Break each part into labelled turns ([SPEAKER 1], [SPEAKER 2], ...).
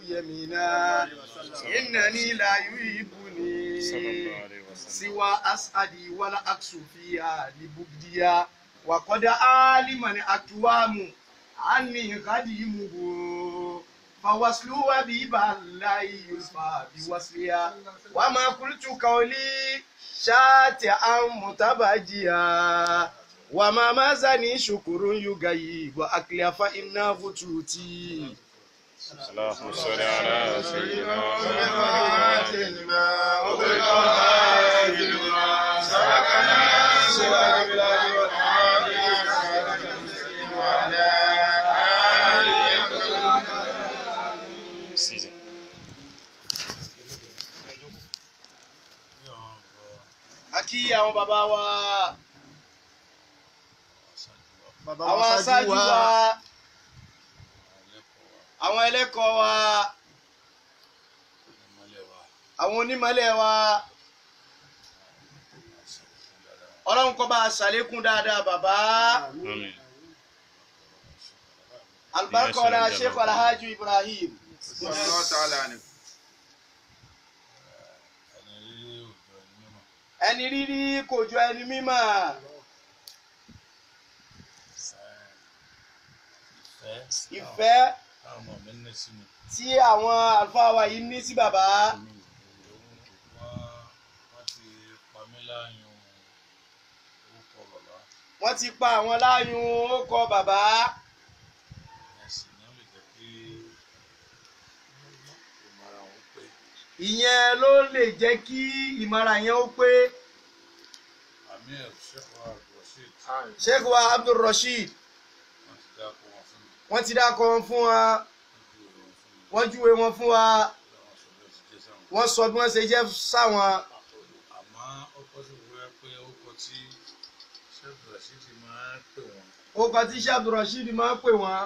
[SPEAKER 1] يمينا إنني لا يحبني سوى أسعدي ولا أكسو فيها لبغديا وقد علم الأكوام عني خديمه فوصلوا بيبا لا يصفى بوصلها وما قلت قولي شاتئا متبجيا وما مازني شكر يغيب أكلي فإنه توتي
[SPEAKER 2] اللهم صل على سيدنا محمد سيدي
[SPEAKER 1] a kí àwọn bàbá wa àwọn aṣáájú wa àwọn ẹlẹ́kọ̀ọ́ wa àwọn onímọ̀lẹ̀ wa ọlọ́run kó bá a ṣàlékún dáadáa bàbá
[SPEAKER 2] آمين
[SPEAKER 1] alibarikọ́lá sheikh alhaji ibrahim ẹni rírí kò jọ ẹni mímọ́ ìfẹ́ tí àwọn àlùfáà wa yìí ní sí bàbá wọ́n ti pa àwọn láyùn ó kọ bàbá ìyẹn ló lè jẹ́ kí ìmọ̀ràn yẹn ó pé sheikh wa abdulrasheed wọ́n ti dákọ̀ wọn fún wa wọ́n júwe wọn fún wa wọ́n sọ bí wọ́n ṣe jẹ́ sáwọn
[SPEAKER 3] àmọ́ ó kọ́ sí wíwẹ́ pé ó kọ tí ṣẹ́gun rashidi máa ń pè wọ́n
[SPEAKER 1] orúkọ tí sheikh abdulrasheed máa ń pè wọ́n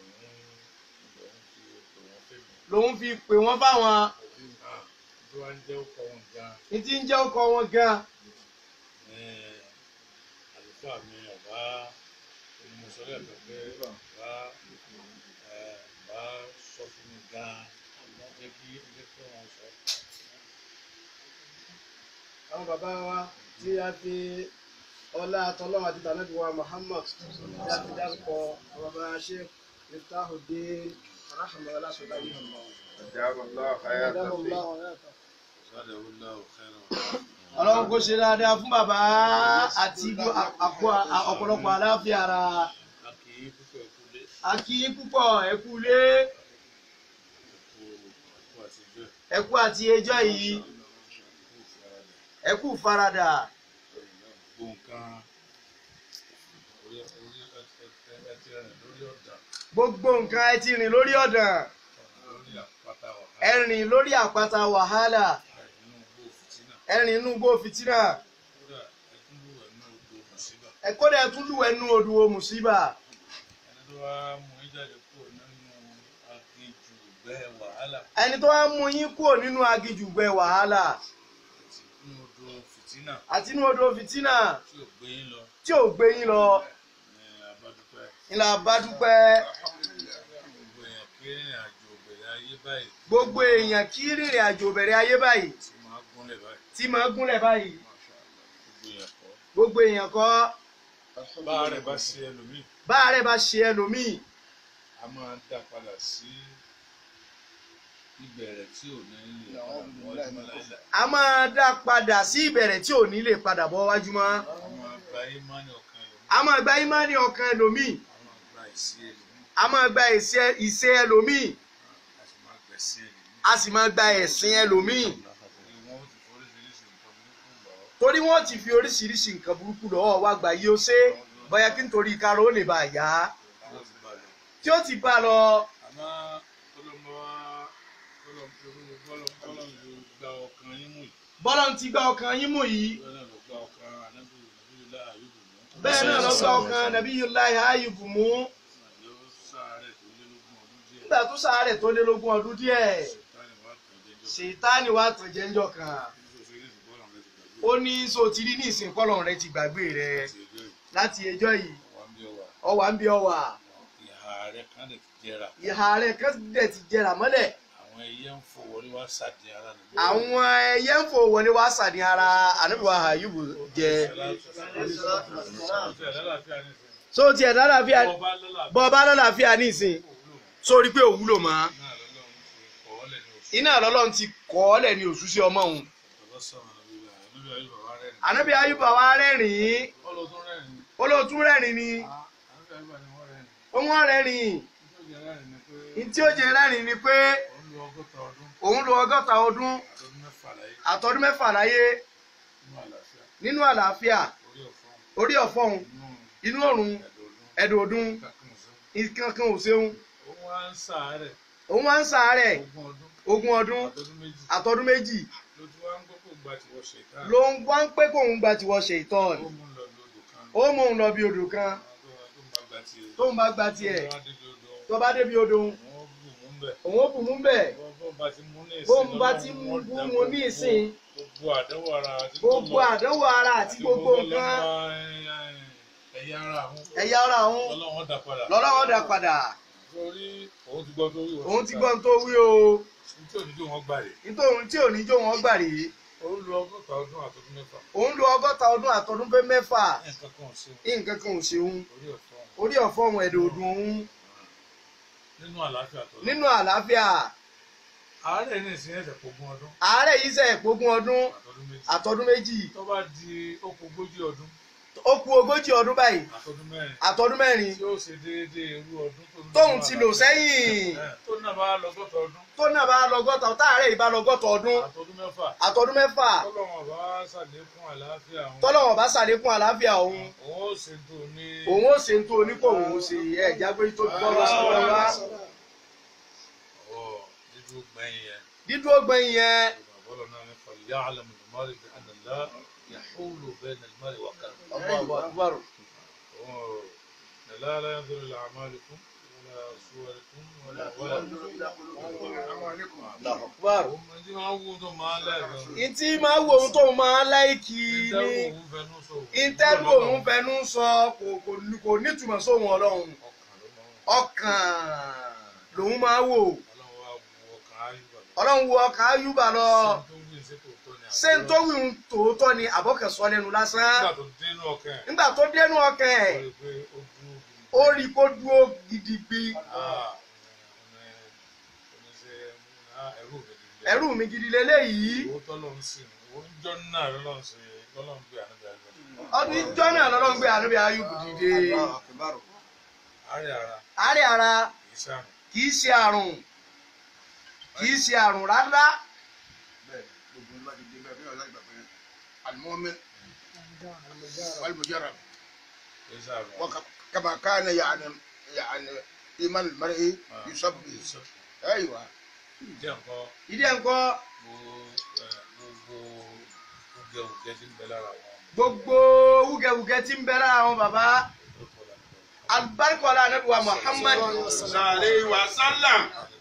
[SPEAKER 3] lòun lòun fi pè wọ́n fèmí.
[SPEAKER 1] lòun fi pè wọ́n fáwọn
[SPEAKER 3] Ah, tó wá ń jẹ́ ọkọ̀ wọn gan
[SPEAKER 1] ní tí ń jẹ́ ọkọ̀ wọn gan
[SPEAKER 3] ní àlùfáà mi ọ̀bá onímọ̀sọ́lẹ̀ pẹ̀pẹ́ bá ẹ̀ bá sọ fún mi gan jẹ́ kí jẹ́ kí wọ́n sọ.
[SPEAKER 1] àwọn bàbá wa tí a fi ọlá àtọlọ́wọ́ àti tànàbí wa muhammad tí a fi dárúkọ àwọn bàbá sheikh miftahuddin rahmanulah sọlá yìí
[SPEAKER 3] Zada wula ọ̀kẹ́rọ̀
[SPEAKER 1] ọlọ́run kò ṣe dáadáa fún bàbá àti àpò ọ̀pọ̀lọpọ̀ àláfíà ara
[SPEAKER 3] a kì í púpọ̀ ẹ̀kúlé
[SPEAKER 1] a kí yín púpọ̀ ẹ kú ilé
[SPEAKER 3] ẹ̀kú ẹ̀kú àti ìjọ
[SPEAKER 1] ẹ kú àti ẹjọ́ yìí
[SPEAKER 3] ẹ̀kú ìfaradà
[SPEAKER 1] ẹ kú faradà
[SPEAKER 3] gbogbo nǹkan orí orí ẹ ti rìn lórí ọ̀dà
[SPEAKER 1] gbogbo nǹkan ẹ ti rìn lórí ọ̀dàn
[SPEAKER 3] lórí àpáta
[SPEAKER 1] ẹ
[SPEAKER 3] wàhálà
[SPEAKER 1] rìn lórí àpáta wàhálà
[SPEAKER 3] nínú gbó fìtínà
[SPEAKER 1] ẹ rìn inú igbó fìtínà
[SPEAKER 3] kódà ẹkúndú ẹnu odò mùsíbà
[SPEAKER 1] ẹ kódà ẹ tún lùwẹ̀ nínú odò mùsíbà
[SPEAKER 3] ẹni tó wá mú yín jáde kúrò nínú aginjù bẹ́ẹ̀ wàhálà
[SPEAKER 1] ẹni tó wá mú yín kúrò nínú agijù gbẹ wàhálà
[SPEAKER 3] àti nínú odò fìtínà
[SPEAKER 1] àti inú odò fìtínà
[SPEAKER 3] tí ò gbé yín lọ
[SPEAKER 1] tí ò gbé yín lọ
[SPEAKER 3] ní abádúpẹ́
[SPEAKER 1] ńlá bá dúpẹ́
[SPEAKER 3] gbogbo èèyàn kí ìrìn àjò bẹ̀rẹ̀ ayé báyìí
[SPEAKER 1] gbogbo èèyàn kí rìnrìn àjò bẹ̀rẹ̀ ayé báyìí
[SPEAKER 3] tí máa gúnlẹ̀ báyìí
[SPEAKER 1] tí máa gúnlẹ̀ báyìí
[SPEAKER 3] Masha Allah
[SPEAKER 1] gbogbo
[SPEAKER 3] gbogbo èèyàn kọ́
[SPEAKER 1] èèyàn kọ́
[SPEAKER 3] bá rẹ̀ bá ṣe ẹlòmíì
[SPEAKER 1] bá rẹ̀ bá ṣe ẹlòmíì
[SPEAKER 3] a máa dá padà sí ìbẹ̀rẹ̀ tí ò ní lè padà mọ́ ọdún láìláì
[SPEAKER 1] a máa dá padà sí ìbẹ̀rẹ̀ tí ò ní lè padà bọ́ wájú mọ́
[SPEAKER 3] a máa gba ìmánì ọkàn ẹlòmíì
[SPEAKER 1] a máa gba ìmánì ọkàn ẹlòmíì
[SPEAKER 3] a máa gba ìsí ẹlòmíì
[SPEAKER 1] a máa gba ìṣe ìṣe ẹlòmíì
[SPEAKER 3] a sì máa gbẹ̀sí ẹlòmíì
[SPEAKER 1] a sì máa gba ẹ̀sìn ẹlòmíì
[SPEAKER 3] torí wọ́n ti foríṣiríṣi nǹkan burúkú lọ
[SPEAKER 1] torí wọ́n ti fi oríṣiríṣi nǹkan burúkú lọ́wọ́ wa gbà yí ó ṣe bóyá kí nítorí ìkarò ó lè bá a yá
[SPEAKER 3] wọ́n ti balẹ̀.
[SPEAKER 1] tí ó ti bá a lọ
[SPEAKER 3] àmọ́ kọlọmọ wa kọlọmọ kọlọmọ ló gba ọkàn yín mú yìí
[SPEAKER 1] bọ́lá ti gba ọkàn yín mú yìí
[SPEAKER 3] bẹ́ẹ̀ náà ló gba ọkàn anábì nàbíyìlá àyùbù mú
[SPEAKER 1] bẹ́ẹ̀ náà ló gba ọkàn Nabiyullahi Ayubu mú
[SPEAKER 3] yóò sáré tó lé lógún ọdún díẹ̀
[SPEAKER 1] nígbà tó sàárẹ̀ tó lé lógún ọdún díẹ̀
[SPEAKER 3] ṣètánì wa kàn jẹjọ
[SPEAKER 1] ṣètánì wá tàn jẹ́ńjọ́ kan
[SPEAKER 3] nítorí
[SPEAKER 1] ó
[SPEAKER 3] oṣù eré ìdìbò làwọn ti gbàgbé
[SPEAKER 1] ní so ti rí ní ìsìn kọ́lọ̀ rẹ ti gbàgbé rẹ
[SPEAKER 3] àti ẹjọ́ yìí
[SPEAKER 1] láti ẹjọ́ yìí
[SPEAKER 3] wà ń bí ọwà
[SPEAKER 1] ọwà ń bí ọwà
[SPEAKER 3] ìhà rẹ kan lè ti jẹrà
[SPEAKER 1] ìhà rẹ kan dẹ̀ ti jẹrà mọ́lẹ̀
[SPEAKER 3] àwọn àwọn ẹyẹ ń fò wọlé wá sàdé ara nìgbẹ́.
[SPEAKER 1] àwọn ẹyẹ ń fò wọlé wá sàdí ara ànábìwá ayúbù jẹ so tiẹ̀ lálàáfíà bọ́ bá lálàáfíà nísìn sórí pé òwúlò mọ́ iná lọ́lọ́run ti kọ́ ọ́ lẹ̀ ní òṣù sí ọmọ òun ànábì ayúbà wa rẹ́rìn-ín olóòtú rẹ́rìn ni wọ́n rẹ́rìn ní tí ó jẹ rẹ́rìn ni pé òun lo ọgọ́ta ọdún àtọdún mẹ́fà láyé nínú àlàáfíà orí ọ̀fọ́hun inú ọ̀run ẹ̀dùn ọdún nǹkan kan ò ṣeun òun wá ń ṣàárẹ̀ ogún ọdún àtọdún méjì ló ń wá ń pé kóun gba tiwọ́ ṣe ìtọ́ ni ó mú un lọ bí odò kan tóun bá gba tiẹ̀ tó bá débi odò òun ó bù mú bẹ́ẹ̀ bóun bá ti mú bú mu ní ìsìn
[SPEAKER 3] gbogbo àdánwò ara àti
[SPEAKER 1] gbogbo àdánwò ara àti gbogbo nǹkan
[SPEAKER 3] ẹ̀yà ara àwọn
[SPEAKER 1] ẹ̀yà ara òun
[SPEAKER 3] ọlọ́wọ́n dá padà
[SPEAKER 1] lọ́lọ́wọ́ dà padà
[SPEAKER 3] torí òun ti gbọ́ tó wí wọ́n
[SPEAKER 1] òun ti gbọ́n tó wí o
[SPEAKER 3] tí òní tó wọ́n gbà rè
[SPEAKER 1] nítorí tí ò ní jó wọn gbà rèé
[SPEAKER 3] òun lo ọgọ́ta ọdún àtọ́dún mẹ́fà
[SPEAKER 1] òun lo ọgọ́ta ọdún àtọdún pé mẹ́fà
[SPEAKER 3] nǹkan kan sí
[SPEAKER 1] nǹkan kan ò ṣeun
[SPEAKER 3] orí ọ̀tọ̀
[SPEAKER 1] orí ọ̀fọ́ òun ẹ̀dùn ọdún òun
[SPEAKER 3] nínú àlàáfíà tó lọ
[SPEAKER 1] nínú àlàáfíà
[SPEAKER 3] àárẹ̀ ní ìsìn ẹ̀sẹ̀ gbogbo ọdún
[SPEAKER 1] àárẹ̀ yìí sẹ̀ pógún ọdún
[SPEAKER 3] àtọ́dún méjì
[SPEAKER 1] àtọdún méjì
[SPEAKER 3] tó bá di okùn ogójì ọdún
[SPEAKER 1] ó kù ogójì ọdún báyìí
[SPEAKER 3] àtọ́dún mẹ́rin
[SPEAKER 1] àtọdún mẹ́rin
[SPEAKER 3] tí ó ṣe déédéé irú ọdún tó ń
[SPEAKER 1] tóun ti lò sẹ́yìn
[SPEAKER 3] Ẹ̀, tó náà bá lọ́gọ́ta ọdún
[SPEAKER 1] tó náà bá lọ́gọ́ta táàrẹ̀ yìí bá lọ́gọ́ta ọdún
[SPEAKER 3] àtọ́dún mẹ́fà
[SPEAKER 1] àtọdún mẹ́fà
[SPEAKER 3] tọ́lọ́wọ́n bá ṣàlékún àlàáfíà àwọn
[SPEAKER 1] tọ́lọ́wọ̀n bá ṣàlékún àlàáfíà òun
[SPEAKER 3] òun ó ṣe tó ní
[SPEAKER 1] òun ó ṣe ń tó onípò òun ó ṣe ẹ̀ jágbé tó gbọ́ lọ sí wọn wá
[SPEAKER 3] ọ̀ dídú gbẹ̀yìn yẹn
[SPEAKER 1] dídúró gbẹ̀yìn yẹn
[SPEAKER 3] bọ́lọ̀ náà ní fọlì yá àlẹ́ mọ̀lẹ́mọ́rì bí ànàlá yàhúlù bẹ́ẹ̀ nàìjíríà wà kàn.
[SPEAKER 1] Allahu Akbar.
[SPEAKER 3] لا لا ينظر إلى أعمالكم ولا صوركم ولا ولا
[SPEAKER 1] Allahu Akbar.
[SPEAKER 3] هم دي ما هو ده ما لا
[SPEAKER 1] ìtí máa wo ohun tóun máa láìkì ní ìtẹ́rù òun fẹnu sọ kò kò ní- kò nítumọ̀ sóhun ọlọ́run ọkàn lòun máa wò ọlọ́run wo ọkàn ayúbà lọ ṣé n tó wíwun tòótọ́ ni àbọ̀kẹ́sọ lẹ́nu lásán nígbà tó dénú ọkàn ẹ̀ ó rí i kó dúró gidigbi ẹ̀rù mi gidi leléyìí ọdún ìjọ náà lọ́lọ́run gbé ànábì ayúbù dìde àárẹ̀ ara kì í ṣe àrùn kì í ṣe àrùn rárá
[SPEAKER 4] المؤمن والمجرب وكما كان يعني يعني ايمان المرء يصب ايوه
[SPEAKER 1] ìdí ẹ̀ ń kọ́ gbogbo wúgẹ̀wúgẹ̀ tí ń bẹ lára àwọn bàbá alibarikọla anabi wa muhammad
[SPEAKER 4] عليه وسلم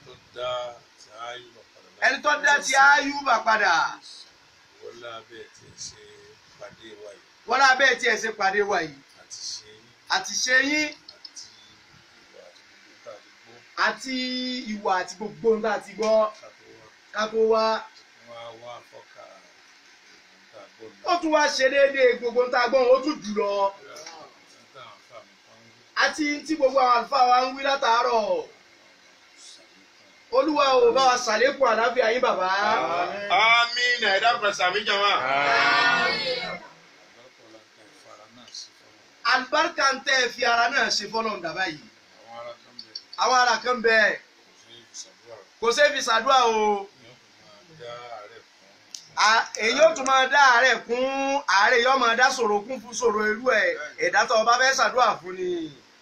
[SPEAKER 1] ẹni tó dá ti ayúbà padà
[SPEAKER 3] wọlé abẹ́ tí ń ṣe pàdé wa yìí
[SPEAKER 1] wọn náà bẹ́ẹ̀ tí ẹ ṣe pàdé wa yìí
[SPEAKER 3] àti ṣe yín
[SPEAKER 1] àti ṣe yín
[SPEAKER 3] àti ìwà àti gbogbo tá a ti gbọ́
[SPEAKER 1] àti ìwà àti gbogbo nǹkan àti gbọ́
[SPEAKER 3] ká tó wá
[SPEAKER 1] ká tó wá
[SPEAKER 3] wá wá fọ́ka tá a gbọ́
[SPEAKER 1] ó tún wá ṣe déédéé gbogbo nǹkan àgbọ̀n ó tún jù lọ
[SPEAKER 3] nígbà táwọn afá mi kan ń
[SPEAKER 1] àti tí gbogbo àwọn àlùfáà wa ń wí látàárọ̀ olúwa ò bá wa ṣàlékún àlàáfíà yín bàbá
[SPEAKER 4] امين يا رب سامي جماعه
[SPEAKER 3] àgbàkọ̀lá ń ta ìfara náà sí fún
[SPEAKER 1] alibarika ń tẹ́ ẹ fi ara náà ṣe fọ́lọ́ dàbá yìí
[SPEAKER 3] àwọn ará kan bẹ̀rẹ̀
[SPEAKER 1] àwọn ará kan bẹ́ẹ̀
[SPEAKER 3] kò sí ìṣàdúrà
[SPEAKER 1] kò ṣeé fi ṣàdúrà o
[SPEAKER 3] ni wọ́n fi máa dá àárẹ̀ fún
[SPEAKER 1] À- èyí ó tún máa dá àárẹ̀ kún àárẹ̀ yóò máa dá sòrò kún fún sòrò irú ẹ̀ ẹ̀dá tó o bá fẹ́ ṣàdúrà fún ni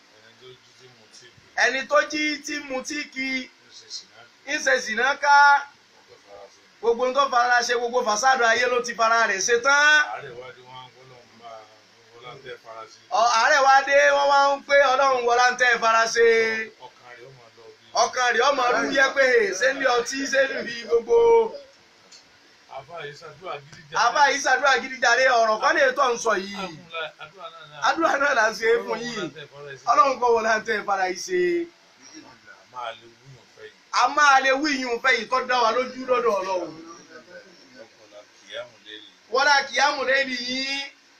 [SPEAKER 3] ẹni tó jí tí mo ti
[SPEAKER 1] ẹni tó jí tí mu tí
[SPEAKER 3] bí
[SPEAKER 1] kí
[SPEAKER 3] ó ṣe sì náà
[SPEAKER 1] ń ṣe sìnà ká
[SPEAKER 3] tó fara sí i.
[SPEAKER 1] gbogbo ń tó fara ṣe gbogbo fàṣádù ayé ló ti fara rẹ̀ ṣe tán
[SPEAKER 3] àárẹ̀ wá dé wọn gbọ́dọ̀ ń bá wọlá ń tẹ́ fara sí i.
[SPEAKER 1] Ọ- àárẹ̀ wá dé wọ́n wá ń pé ọlọ́run wọlá ń tẹ́ ẹ fara ṣe
[SPEAKER 3] ọkàn rẹ̀ ó máa lọ bí.
[SPEAKER 1] ọkàn rẹ̀ ọmọ ọdún yẹ pé ṣé ní ọtí ṣé ní gbogbo
[SPEAKER 3] àbá yìí ṣàdúrà gidi jà.
[SPEAKER 1] àbá yìí ṣàdúrà gidi jàre ọ̀rọ̀ kan lè tọ̀ ń sọ yìí
[SPEAKER 3] àdúrà náà náà.
[SPEAKER 1] àdúrà náà là ń ṣe é fún yìí ọlọ́run kọ́ wọlá ń tẹ́ ẹ fara yìí ṣe
[SPEAKER 3] máa lè wúyàn fẹ́ yìí.
[SPEAKER 1] a máa lè wí yìí fẹ́ yìí tó dá wa lójú lọ́dọ̀ ọlọ́run
[SPEAKER 3] ọkọlá kìyàmù lẹ́yìn
[SPEAKER 1] wọ́n lá kìyàmù lẹ́yìn yìí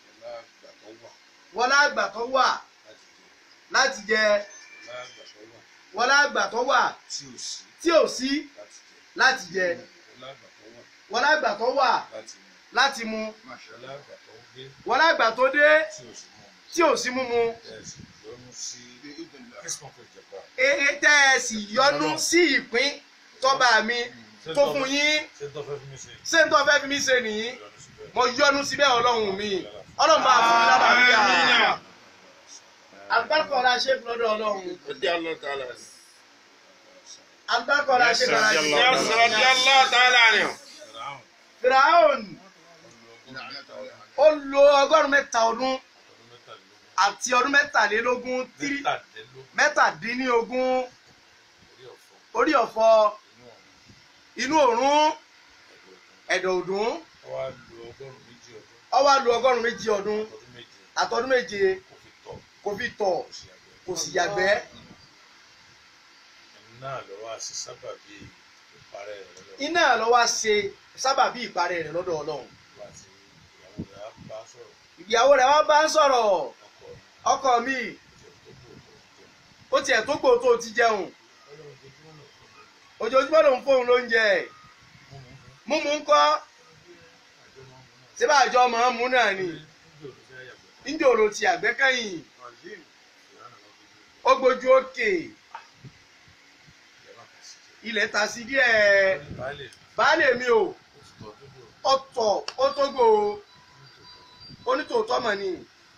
[SPEAKER 3] ọlá àgbà tó wà
[SPEAKER 1] wọ́n lá àgbà tó wà
[SPEAKER 3] láti jẹ
[SPEAKER 1] láti jẹ
[SPEAKER 3] ọlá àgbà tó wà
[SPEAKER 1] wọ́n lá àgbà tó wà
[SPEAKER 3] tí ò sí
[SPEAKER 1] tí ò sí
[SPEAKER 3] láti jẹ
[SPEAKER 1] láti jẹ
[SPEAKER 3] ọlá àgbà tó wà
[SPEAKER 1] wọ́n lá àgbà tó wà
[SPEAKER 3] láti mu
[SPEAKER 1] láti mu
[SPEAKER 3] ọlá àgbà tó dé
[SPEAKER 1] wọ́n lá àgbà tó dé
[SPEAKER 3] tí ò sí mọ́
[SPEAKER 1] tí ò sí mímu
[SPEAKER 3] ẹ̀sìn yọnu sí christmas of japan
[SPEAKER 1] eré tẹ́ ẹ sì yọnu sí ìpín tọ́ba mi tó fún yín
[SPEAKER 3] ṣé tó fẹ́ fi mí ṣe
[SPEAKER 1] ṣé n tó fẹ́ fi mí ṣe nìyí
[SPEAKER 3] yọnu síbẹ̀
[SPEAKER 1] mo yọnu síbẹ̀ ọlọ́run mi ọlọ́run bá fún mi lálàáfíà agbákọ̀ọ́ra ṣe fún lọ́dọ̀ ọlọ́run
[SPEAKER 4] رضي الله تعالى عنه
[SPEAKER 1] agbákọ̀ọ́ra ṣe fún lọ́dọ̀
[SPEAKER 2] Yes,
[SPEAKER 1] ọlọ́run.
[SPEAKER 4] رضي الله تعالى عنه
[SPEAKER 3] fìràhùn
[SPEAKER 1] firaun
[SPEAKER 3] olùlọ́gbọ̀n
[SPEAKER 1] ó lo ọgọ́rùn-ún mẹ́ta ọdún
[SPEAKER 3] ọdún mẹ́tàlélógún
[SPEAKER 1] àti ọdún mẹ́tàlélógún tírí
[SPEAKER 3] mẹ́tàdínlógún
[SPEAKER 1] mẹ́tàdínlógún
[SPEAKER 3] orí ọ̀fọ̀
[SPEAKER 1] orí ọ̀fọ̀
[SPEAKER 3] inú ọ̀run
[SPEAKER 1] inú òrún
[SPEAKER 3] ẹ̀dùn ọdún
[SPEAKER 1] ẹ̀dọ̀ ọdún
[SPEAKER 3] ọwọ́ lu ọgọ́rùn-ún méjì ọdún
[SPEAKER 1] ó wá lo ọgọ́rùn-ún méjì ọdún
[SPEAKER 3] ọdún méje
[SPEAKER 1] àtọdún méje
[SPEAKER 3] kò fi tọ̀
[SPEAKER 1] kò fi tọ̀
[SPEAKER 3] kò sì yàgbẹ́
[SPEAKER 1] kò sì yàgbẹ́
[SPEAKER 3] ẹni náà lọ́wọ́ àṣì sábàbí ìparẹ́ rẹ̀ lọ́dọ̀
[SPEAKER 1] iná ló wá ṣe sábàbí ìparẹ́ rẹ̀ lọ́dọ̀ ọlọ́run
[SPEAKER 3] àti ìyàwó rẹ̀ á bá sọ̀rọ̀
[SPEAKER 1] ìyàwó rẹ̀ wá bá ń sọ̀rọ̀
[SPEAKER 3] ọkọ
[SPEAKER 1] ọkọ mi
[SPEAKER 3] ìjọ tó kù tó jẹun
[SPEAKER 1] ó tiẹ̀ tó gbò tó ti jẹun
[SPEAKER 3] ọlọ́run ojoojúmọ́ náà fún mi
[SPEAKER 1] ojoojúmọ́ ló ń fóun lóúnjẹ
[SPEAKER 3] mú mú mú
[SPEAKER 1] múmu ń kọ́
[SPEAKER 3] àjọ máa ń mú náà
[SPEAKER 1] síbà àjọ máa ń mú náà ni
[SPEAKER 3] níbi òdòdó ayàgbẹ́
[SPEAKER 1] níjẹ́ òrò ti àgbẹ́kẹ̀yìn
[SPEAKER 3] ìyáná lọ fi
[SPEAKER 1] ó gbójú òkè
[SPEAKER 3] ìyá máa kà sí jẹ
[SPEAKER 1] ilẹ̀ ta sí díẹ̀
[SPEAKER 3] baálé
[SPEAKER 1] baálé mi ò
[SPEAKER 3] ó ti tọ́ tó dò
[SPEAKER 1] ọ̀tọ̀ ó tó gbò ó onítòótọ́ mọ̀ ni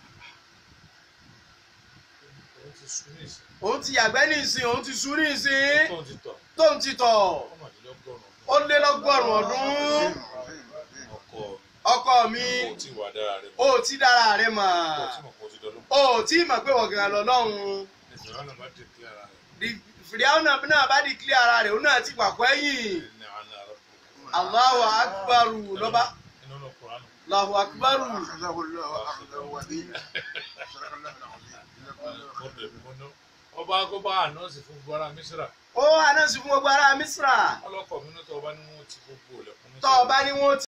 [SPEAKER 3] òun ti sún ní ìsìn
[SPEAKER 1] òun ti yàgbẹ́ ní ìsìn òun ti sú ní ìsìn
[SPEAKER 3] tóun ti tọ̀
[SPEAKER 1] tóun ti tọ̀
[SPEAKER 3] ọmọdélọ́gọ́rùn-ún
[SPEAKER 1] ó lé lọ́gọ́rùn-ún ọdún
[SPEAKER 3] ọkọ
[SPEAKER 1] ọkọ mi
[SPEAKER 3] kò tí wà dára rẹ̀
[SPEAKER 1] ó ti dára rẹ̀ mọ̀
[SPEAKER 3] kò tí mọ̀ kó ti dọ́lọ́
[SPEAKER 1] ó tí mọ̀ pé wọ̀gàn lọ́lọ́run
[SPEAKER 3] ìṣòro náà bá dé kílára rẹ̀
[SPEAKER 1] fìdíhàwọ̀ náà bá di kílẹ̀ ara rẹ̀ òun náà ti wà pẹ́yìn
[SPEAKER 3] ní àná àrà
[SPEAKER 1] Allahu akbaru lọ́ba
[SPEAKER 3] inú lọ kùránù
[SPEAKER 1] Allahu akbaru
[SPEAKER 4] أخذه الله أخذه ودين صدق الله العظيم
[SPEAKER 3] ọdẹ mọ́nà ọba akọ́bá ànánsì fún gbogbo ara mísírà
[SPEAKER 1] ó anásí fún gbogbo ará Misra
[SPEAKER 3] ọlọ́kọ̀ mi náà tọ́ ọba ní wọn ti gbogbo ilẹ̀kùn
[SPEAKER 1] tọ́ ọ bá ní wọ́n